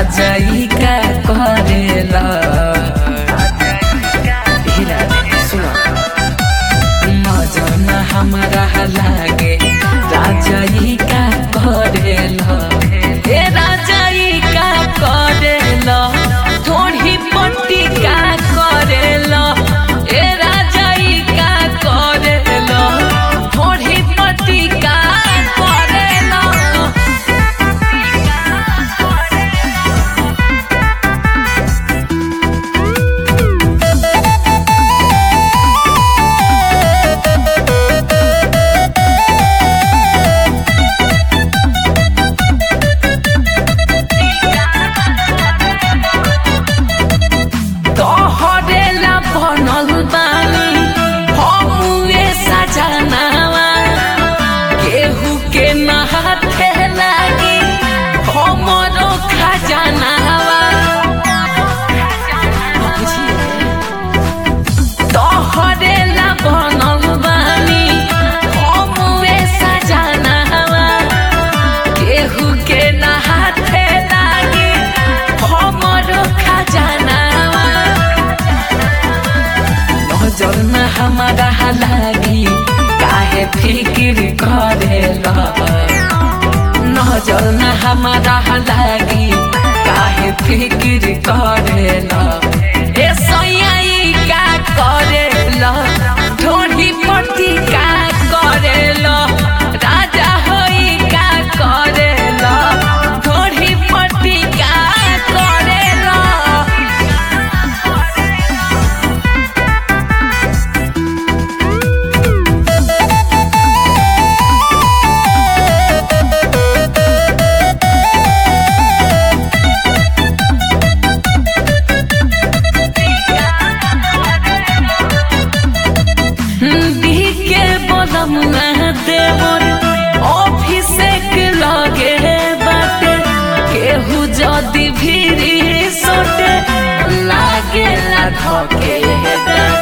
राजाई का करेला हीरा सुनो नजर न हमारा लागे राजाई का करेला ए राजाई का करेला थोड़ी पट्टी का करेला ए राजाई का करेला थोड़ी पट्टी का करेला तोहरेला बनल बानी हमुए सजनावा केहू के नहाथे लागी हमरो खजनावा तोहरेला बनल बानी हमुए सजनावा केहू के नहाथे लागी हमरो खजनावा नजर न हमारा लागी काहे फिक्र करेला नजर न हमारा लागी काहे फिक्र करेला ए सैयाई का करेला ढोढ़ी पट्टी का करेला राजा होई का करेला ढोढ़ी पट्टी का करेला के बदम देवर ऑफिसे के लगे बाटे केहू जदी भीरी सोटे लागे ला धके